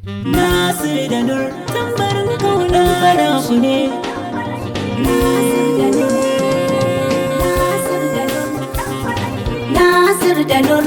Nasir da Nur tambarin kauna fara shi ne Nasir da Nur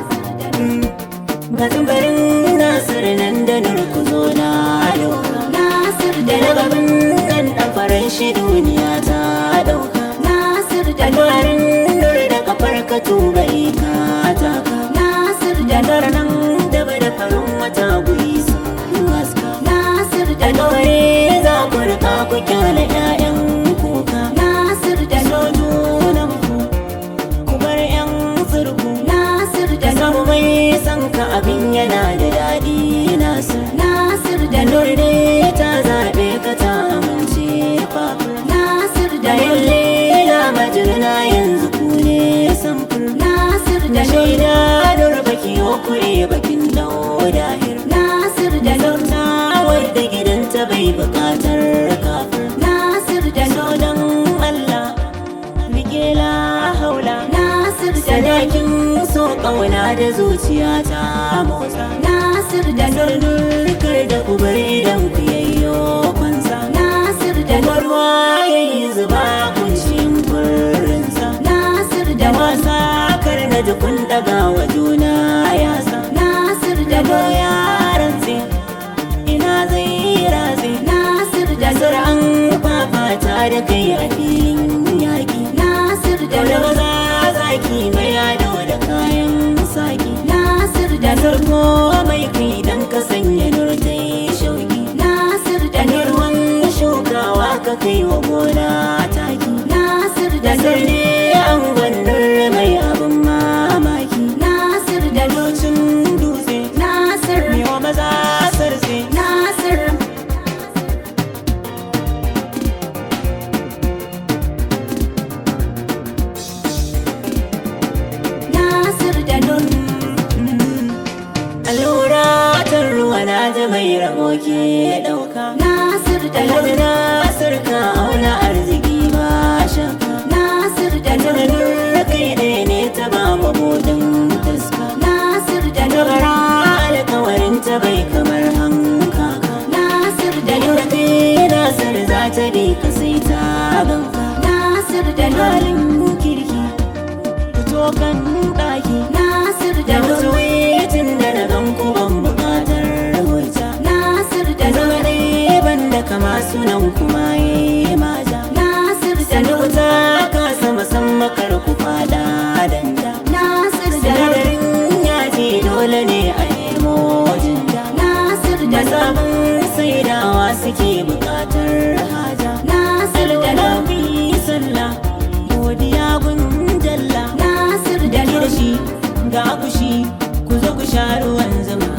Ga tambarin Nasir nan da Nur ku zo na dauka Nasir da Da Nur gabin nan ɗan faran shi duniya ta dauka Nasir da Nur Alwarin Nur da kafar ka tubai ka taka Nasir da Da Nur Nur nan da da farin wata guri sun haska Nasir da Nur Alwari za ku rika ku kyale 'ya'yan kuka Nasir da Nur sojunan ku ku bar 'yan zurgu Nasir da da Nur samu mai san ka abin yana da daɗi nasir Nasir da da Nur nurde ta zaɓe ka ta amince fafur Nasir da da Nur yalle da majirna yanzu ku ne samfur Nasir da da Nur shaida dur baki okure bakin daudahir Nasir da da Nur zauta wadda gidanta bai bukatar kafir Nasir da so Nur don Allah rike la haula Nasir da Nur sadakin so ƙauna da zuciya ta motsa Nasir da da Nur nurnukar da kubar idan ku yayyo kwansa Nasir da da Nur ruwa yayi zuba kunshin furinsa Nasir da da Nur wasa kar na ji kun daga wa juna yasa Nasir da da Nur doya rantse ina zai ratse Nasir da da Nur zur'an fafata da kai a filin yaƙi Nasir da da Nur maza zaki mai ado da kayan saki Nasir da da Nur zarko mai kai dan ka sanya nurtai shauki Nasir da da Nur nurwan shukawa ka kai wa gona taki Nasir da da Nur sarne an gwannar mai abin mamaki Nasir da da Nur docin dutse Nasir mewa maza sarse Nasir Nasir da Nur allura ta ruwa na ji mai rabo ke ɗauka Nasir da Nur alhaji na sarka auna arziki ba shakka Nasir da da Nur nuna kai ɗaya ne ta ba mabudin taska Nasir da da Nur bara alkawarin ta bai kamar hankaka Nasir da da Nur nuna kai nasar za ta bi ka sai ta ganka Nasir da Nur halin kirki fito kan ɗaki Nasir da da Nur wasu wetin da na gan ku ban buƙatar hujja Nasir da da Nur zama dai ban da kama sunan kuma yi maja Nasir da da Nur wuta ka sama san makar ku fada danda Nasir da Nur sinadarin yaji dole ne a nemo jinda Nasir da da Nur sabon saidawa suke buƙatar haja Nasir da Nur alwalabi sallah godiya gun jalla Nasir da da Nur kirshi ga akushi ku zo ku sha ruwan zuma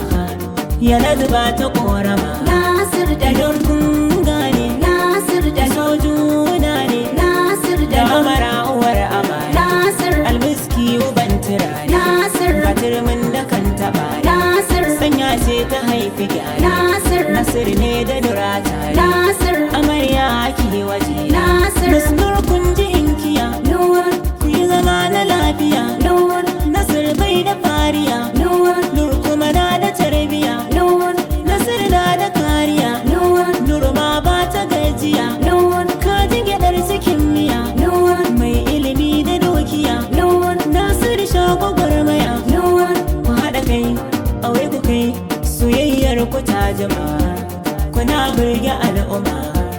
ya zuba ta korama Nasir da da Nur don kun gane Nasir da da Nur sojuna ne Nasir da da Nur amara uwar amana Nasir almiski uban turare Nasir ga turmin da kan taɓa Nasir sanya ce ta haifi gyare Nasir nasir ne da dura tare Nasir amarya ake waje Nasir nasir kun ji inkiya Nur ku yi zama na lafiya Nur nasir bai da fariya Nur nur kuma na da tarbiya Nur nasir na da kariya Nur nur ma ba ta gajiya Nur ka ji gyaɗar cikin miya Nur mai ilimi da dokiya Nur nasir shago gwarmaya Nur ku haɗa kai aure ku kai soyayyar ku ta jama kuna burge al'umma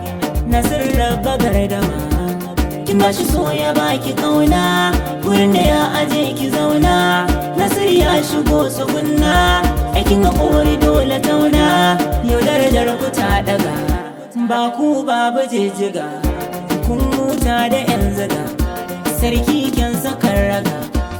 nasir rabba gardama kin ba shi so ya baki kauna wurin da ya aje ki zauna nasir ya shigo tsugunna aikin haƙori dole tauna yau darajar ku ta daga ba ku babu jijjiga kun huta da yan zaga sarki kyan sakar raga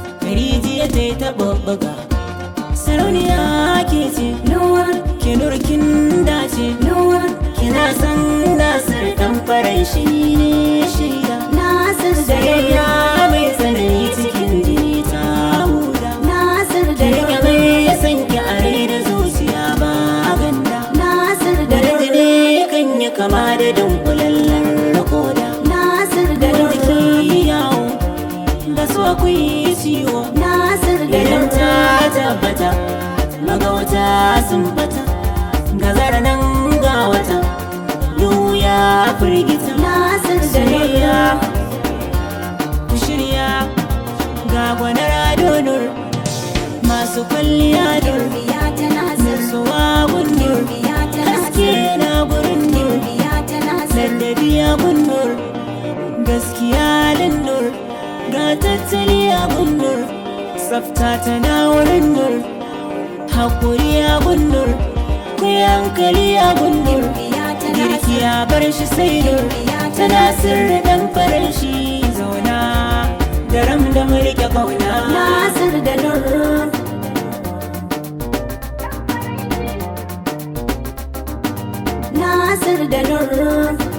rijiya ta yi ta bubbuga sarauniya ke ce Nur ke nurkin dace Nur kina san nasir dan faran shi ne shaida Nasir da Nur sayayya mai tsanani cikin jini ta huda Nasir da da rike Nur mai san ki a rai da zuciya ba ganda Nasir da da Nur rajini kan yi kama da dunkulallen rakoda Nasir da da Nur jiki yawo da so ku yi ciwo Nasir da idan Nur ta tabbata magauta sun bata gazara nan ga wata duhu ya firgita Nasir da soyayya Nur ku shirya ga gwanar adonur masu kwalliya dur Biya ta Nasir nutsuwa gundur Biya ta haske Nasir na gurin nur Biya ta Nasir ladabi a gundur gaskiya lindur ga tattali a gundur tsafta tana wurin nur hakuri a gundur ku yi hankali a gundur Biya ta girki Nasir a bar shi sai nur Biya ta tana sirri dan farin shi zauna da ram da mulke kauna Nasir da Nur Nasir da Nur